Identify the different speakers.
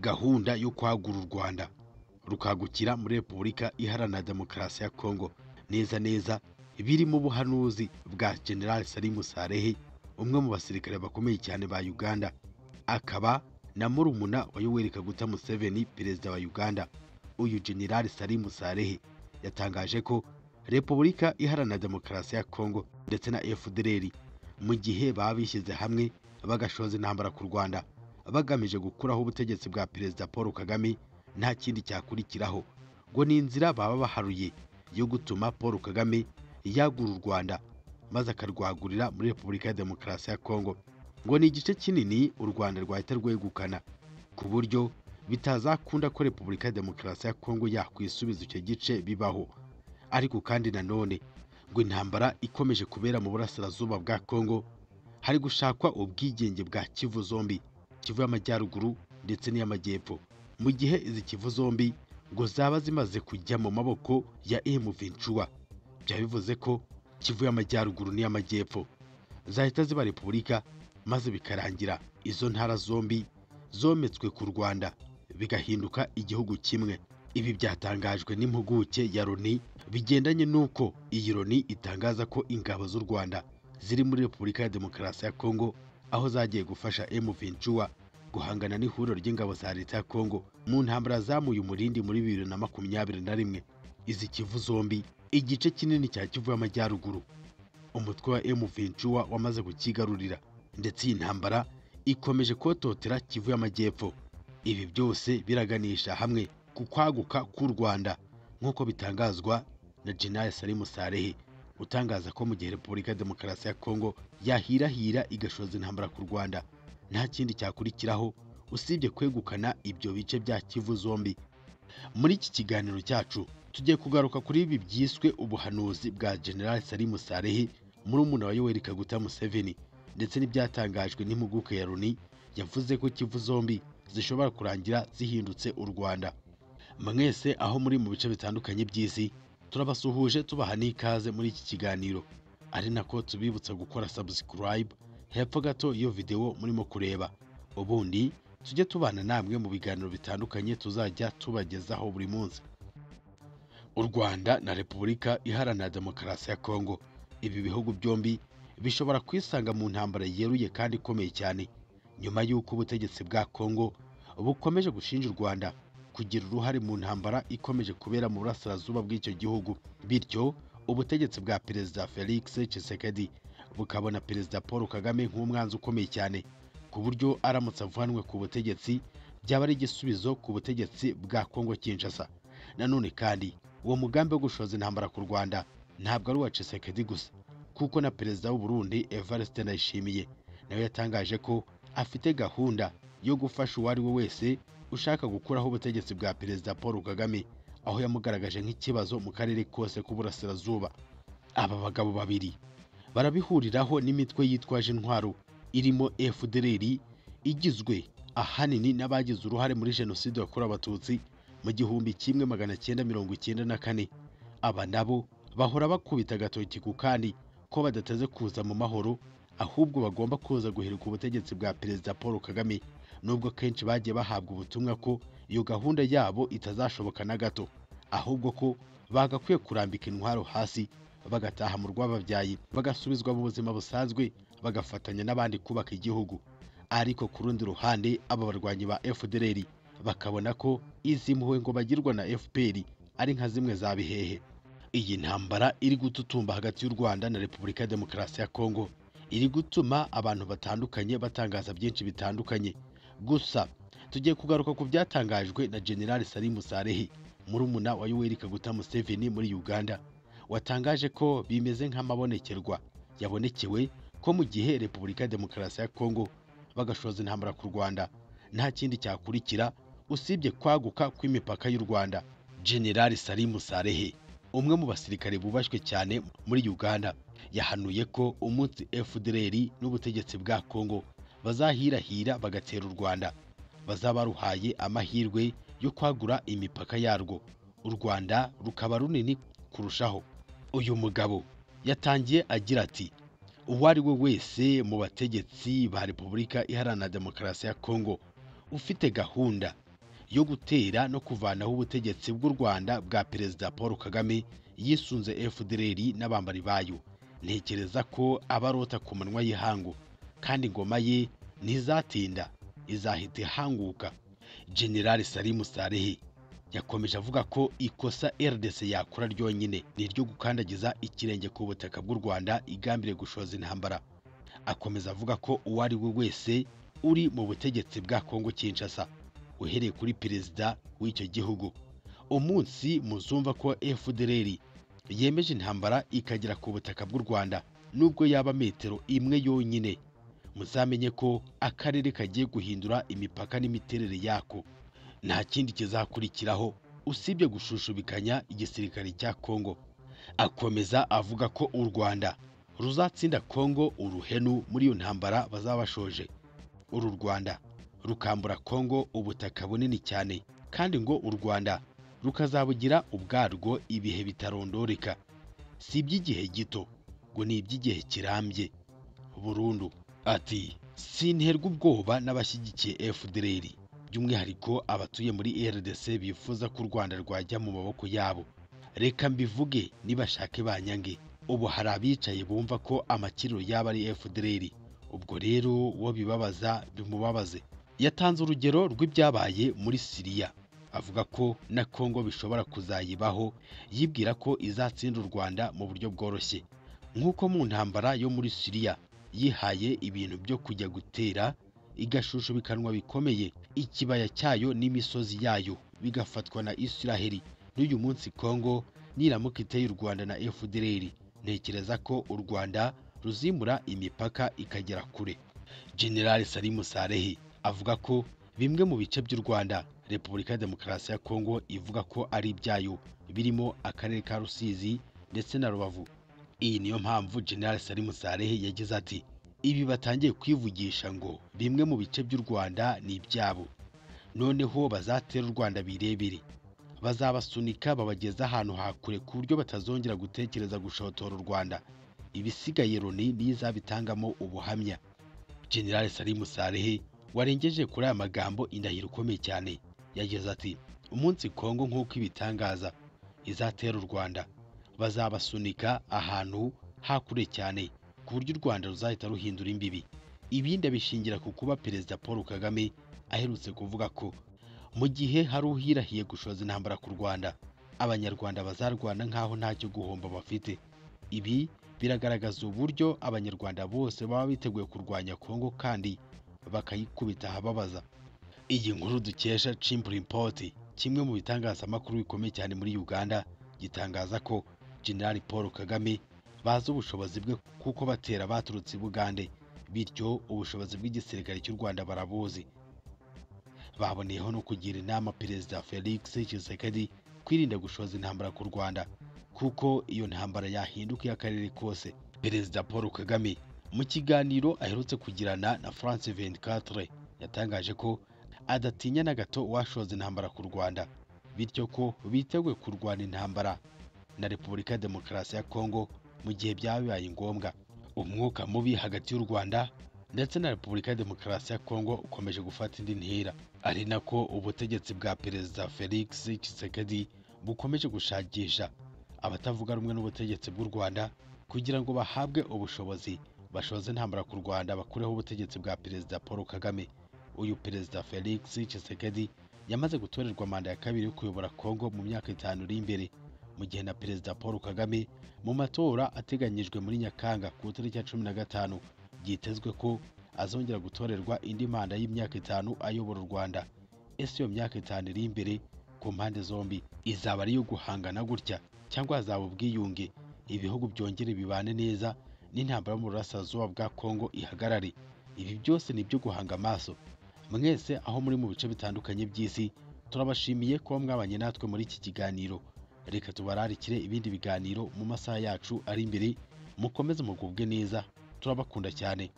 Speaker 1: gahunda yo kwagura u rwanda rukagukira muri repubulika iharanira demokarasi ya kongo neza neza biri mu buhanuzi bwa generali salimu sarehe umwe mu basirikare bakomeye cyane ba uganda akaba na murumuna wa yoweri kaguta museveni perezida wa uganda uyu generali salimu sarehe yatangaje ko repubulika iharanira demokarasi ya kongo ndetse na fdr mu gihe baba bishyize hamwe bagashoza intambara ku rwanda bagamije gukuraho ubutegetsi bwa perezida paul kagame nta kindi cyakurikiraho ngo ni inzira baba baharuye yo gutuma paul kagame yagura u rwanda maze akarwagurira muri repubulika ya demokarasi ya kongo ngo ni igice kinini u rwanda rwahita rwegukana ku buryo bitazakunda ko repubulika ya demokarasi ya kongo yakwisubiza icyo gice bibaho ariko kandi nanone ngo intambara ikomeje kubera mu burasirazuba bwa kongo hari gushakwa ubwigenge bwa kivu zombi kivu y'amajyaruguru ndetse n'iy'amajyepfo mu gihe izi kivu zombi ngo zaba zimaze kujya mu maboko ya emu vincuwa byaba bivuze ko kivu y'amajyaruguru n'iy'amajyepfo zahita ziba repubulika maze bikarangira izo ntara zombi zometswe ku rwanda bigahinduka igihugu kimwe ibi byatangajwe n'impuguke ya loni bigendanye n'uko iyi loni itangaza ko ingabo z'u rwanda ziri muri repubulika ya demokarasi ya kongo aho zagiye gufasha emu vincuwa guhangana n'ihuriro ry'ingabo za leta ya kongo mu ntambara zamuye umurindi muri bibiri na makumyabiri na rimwe izi kivu zombi igice kinini cya kivu y'amajyaruguru umutwe wa emu vincuwa wamaze kukigarurira ndetse iyi ntambara ikomeje kototera kivu y'amajyepfo ibi byose biraganisha hamwe ku kwaguka k'u rwanda nk'uko bitangazwa na general salimu sarehe utangaza ko mu gihe repubulika ya demokarasi ya kongo yahirahira igashoza intambara ku rwanda nta kindi cyakurikiraho usibye kwegukana ibyo bice bya kivu zombi muri iki kiganiro cyacu tugiye kugaruka kuri ibi byiswe ubuhanuzi bwa general salimu sarehe murumuna wa yoweri kaguta museveni ndetse n'ibyatangajwe n'impuguke ya loni yavuze ko kivu zombi zishobora kurangira zihindutse u rwanda mwese aho muri mu bice bitandukanye by'isi turabasuhuje tubaha n'ikaze muri iki kiganiro ari nako tubibutsa gukora subscribe hepfo gato iyo videwo murimo kureba ubundi tujye tubana namwe mu biganiro bitandukanye tuzajya tubagezaho buri munsi u rwanda na repubulika iharanira demokarasi ya kongo ibi bihugu byombi bishobora kwisanga mu ntambara yeruye kandi ikomeye cyane nyuma y'uko ubutegetsi bwa kongo bukomeje gushinja u rwanda kugira uruhare mu ntambara ikomeje kubera mu burasirazuba bw'icyo gihugu bityo ubutegetsi bwa perezida felix Tshisekedi bukabona perezida paul kagame nk'umwanzi ukomeye cyane ku buryo aramutse avanwe ku butegetsi byaba ari igisubizo ku butegetsi bwa kongo kinshasa nanone kandi uwo mugambi wo gushoza intambara ku rwanda ntabwo ari uwa Tshisekedi gusa kuko na perezida w'u Burundi Evariste Ndayishimiye nawe yatangaje ko afite gahunda yo gufasha uwo ari we wese ushaka gukuraho ubutegetsi bwa perezida paul kagame aho yamugaragaje nk'ikibazo mu karere kose k'uburasirazuba aba bagabo babiri barabihuriraho n'imitwe yitwaje intwaro irimo fdr igizwe ahanini n'abagize uruhare muri jenoside yakorewe abatutsi mu gihumbi kimwe magana cyenda mirongo icyenda na kane aba nabo bahora bakubita agatoki ku kandi ko badateze kuza mu mahoro ahubwo bagomba kuza guheruka ubutegetsi bwa perezida paul kagame nubwo kenshi bagiye bahabwa ubutumwa ko iyo gahunda yabo itazashoboka na gato ahubwo ko bagakwiye kurambika intwaro hasi bagataha mu rw'ababyaye bagasubizwa mu buzima busanzwe bagafatanya n'abandi kubaka igihugu ariko ku rundi ruhande aba barwanyi ba fdr bakabona ko izi mpuhwe ngo bagirwa na fpr ari nka zimwe za bihehe iyi ntambara iri gututumba hagati y'u rwanda na repubulika ya demokarasi ya kongo iri gutuma abantu batandukanye batangaza byinshi bitandukanye gusa tugiye kugaruka ku byatangajwe na generali salimu sarehi murumuna wa yoweri kaguta museveni muri uganda watangaje ko bimeze nk'amabonekerwa yabonekewe ko mu gihe repubulika ya demokarasi ya kongo bagashoza intambara ku rwanda nta kindi cyakurikira usibye kwaguka kw'imipaka y'u rwanda generali salimu sarehe umwe mu basirikare bubashywe cyane muri uganda yahanuye ko umunsi fdr n'ubutegetsi bwa kongo bazahirahira bagatera u rwanda bazabaruhaye amahirwe yo kwagura imipaka yarwo u rwanda rukaba runini kurushaho uyu mugabo yatangiye agira ati uwo ari we wese mu bategetsi ba repubulika iharanira demokarasi ya kongo ufite gahunda yo gutera no kuvanaho ubutegetsi bw'u rwanda bwa perezida paul kagame yisunze fdr n'abambari bayo ntekereza ko abarota ku manywa y'ihangu kandi ingoma ye ntizatinda izahita ihanguka generali salimu sarehe yakomeje avuga ko ikosa rdc yakora ryonyine ni iryo gukandagiza ikirenge ku butaka bw'u rwanda igambire gushoza intambara akomeza avuga ko uwo ari we wese uri mu butegetsi bwa kongo kinshasa uhereye kuri perezida w'icyo gihugu umunsi muzumva ko fdr yemeje intambara ikagera ku butaka bw'u rwanda nubwo yaba metero imwe yonyine muzamenye ko akarere kagiye guhindura imipaka n'imiterere yako nta kindi kizakurikiraho usibye gushushubikanya igisirikare cya kongo akomeza avuga ko u rwanda ruzatsinda kongo uruhenu muri iyo ntambara bazaba bashoje uru rwanda rukambura kongo ubutaka bunini cyane kandi ngo u rwanda rukazabugira ubwarwo ibihe bitarondoreka si iby'igihe gito ngo ni iby'igihe kirambye burundu ati sinterwa ubwoba n'abashyigikiye fdr by'umwihariko abatuye muri rdc bifuza ko u rwanda rwajya mu maboko yabo reka mbivuge nibashake banyange ubu hari abicaye bumva ko amakiriro yaba ari fdr ubwo rero uwo bibabaza bimubabaze yatanze urugero rw'ibyabaye muri siriya avuga ko na kongo bishobora kuzayibaho yibwira ko izatsinda u rwanda mu buryo bworoshye nk'uko mu ntambara yo muri siriya yihaye ibintu byo kujya gutera igashushubikanwa bikomeye ikibaya cyayo n'imisozi yayo bigafatwa na isiraheli n'uyu munsi kongo niramuka iteye u rwanda na fdr ntekereza ko u rwanda ruzimura imipaka ikagera kure generali salimu sarehi avuga ko bimwe mu bice by'u rwanda repubulika ya demokarasi ya kongo ivuga ko ari ibyayo birimo akarere ka rusizi ndetse na rubavu iyi niyo mpamvu generali salimu sarehi yagize ati ibi batangiye kwivugisha ngo bimwe mu bice by'u rwanda ni ibyabo noneho bazatera u rwanda birebire bazabasunika babageza ahantu ha kure ku buryo batazongera gutekereza gushotora u rwanda ibisigaye loni niyo izabitangamo ubuhamya generali salimu sarehe warengeje kuri aya magambo indahiro ikomeye cyane yagize ati umunsi kongo nk'uko ibitangaza izatera u rwanda bazabasunika ahantu hakure cyane ku buryo u rwanda ruzahita ruhindura imbibi ibindi abishingira ku kuba perezida paul kagame aherutse kuvuga ko mu gihe hari uhirahiye gushoza intambara ku rwanda abanyarwanda bazarwana nk'aho ntacyo guhomba bafite ibi biragaragaza uburyo abanyarwanda bose baba biteguye kurwanya kongo kandi bakayikubita ahababaza iyi nkuru dukesha chimpurimport kimwe mu bitangazamakuru bikomeye cyane muri uganda gitangaza ko generali paul kagame bazi ubushobozi bwe kuko batera baturutse i bugande bityo ubushobozi bw'igisirikare cy'u rwanda barabuzi baboneyeho no kugira inama perezida felix tshisekedi kwirinda gushoza intambara ku rwanda kuko iyo ntambara yahinduka iy'akarere kose perezida paul kagame mu kiganiro aherutse kugirana na france 24 yatangaje ko adatinya na gato uwashoza intambara ku rwanda bityo ko biteguye kurwana intambara na repubulika ya demokarasi ya kongo mu gihe byaba bibaye ngombwa umwuka mubi hagati y'u rwanda ndetse na repubulika ya demokarasi ya kongo ukomeje gufata indi ntera ari nako ubutegetsi bwa perezida felix tshisekedi bukomeje gushakisha abatavuga rumwe n'ubutegetsi bw'u rwanda kugira ngo bahabwe ubushobozi bashoze intambara ku rwanda bakureho ubutegetsi bwa perezida paul kagame uyu perezida felix tshisekedi yamaze gutorerwa manda ya kabiri yo kuyobora kongo mu myaka itanu iri imbere mu gihe na perezida paul kagame mu matora ateganyijwe muri nyakanga ku itariki ya cumi na gatanu byitezwe ko azongera gutorerwa indi manda y'imyaka itanu ayobora u rwanda ese iyo myaka itanu iri imbere ku mpande zombi izaba ari iyo guhangana gutya cyangwa hazaba ubwiyunge ibihugu byongere bibane neza n'intambara mu burasirazuba bwa kongo ihagarare ibi byose ni ibyo guhanga amaso mwese aho muri mu bice bitandukanye by'isi turabashimiye kuba mwabanye natwe muri iki kiganiro reka tubararikire ibindi biganiro mu masaha yacu ari imbere mukomeze mugubwe neza turabakunda cyane